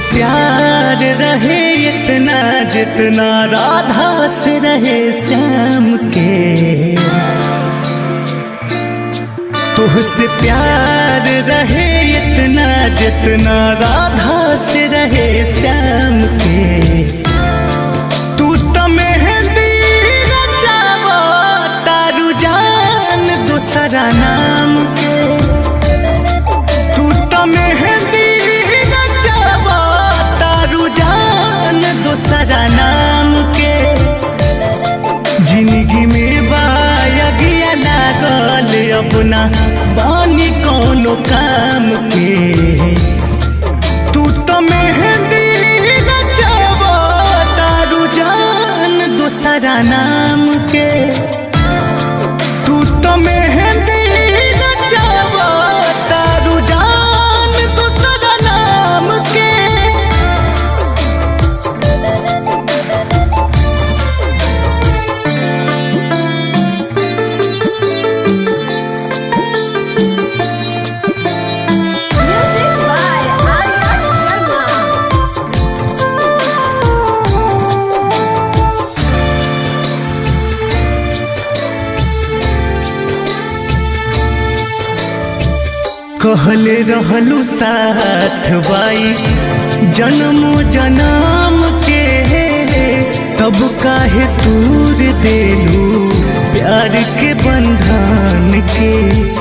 प्यार रहे इतना जितना राधा से रहे श्याम के तुझसे प्यार रहे इतना जितना राधा से रहे श्याम के तू तो मेहंदी रचावा तारू जान दूसरा नाम के तू तो मेहंदी रचावा तारू जान दूसरा नाम के जिंदगी में बायगिया लागल अपना बानी कोनो काम के तू तो मेहंदी रचावा तारू जान दूसरा नाम के तू तो मेहंदी रचावा तारू जान दूसरा नाम के Music by Arya Sharma. कहले रहलू साथ बाई जन्मो जन्म के तब काहे तूर देलू प्यार के बंधन के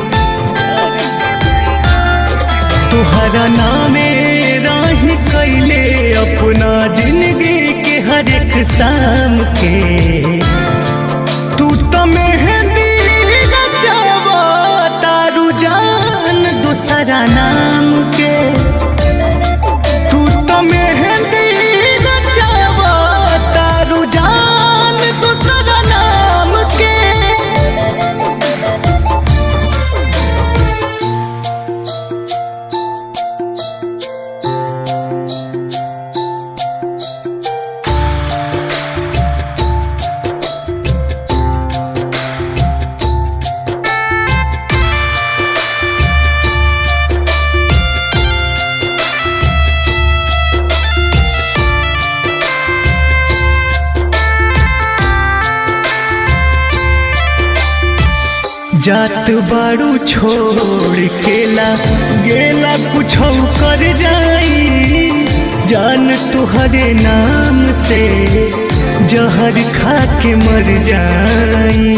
तुहरा नामे राही कैले अपना जिंदगी के हर एक शाम के तू तो मेहंदी रचावा तारू जान दूसरा नाम के तू तो मेहंदी रचावा तारू जान दूसरा नाम के जात बाड़ू छोड़ केला गेला कुछ कर जाई जान तुहरे नाम से जहर खा के मर जाई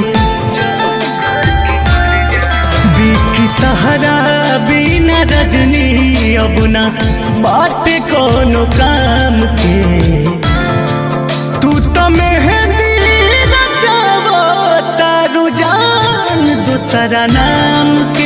बिकी तहरा बिना रजनी अब ना बाटे कोनो काम के तू तो मेहंदी रचावा तारू जान दूसरा नाम के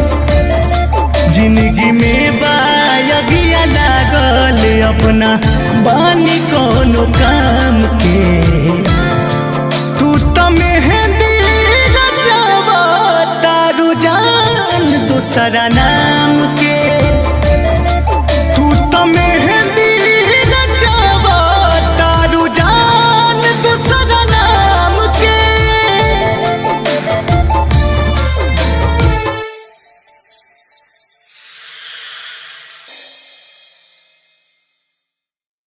जिंदगी में बायगिया लागल अपना बानी कोनो काम के तू तो मेहंदी रचावा तारू जान दूसरा नाम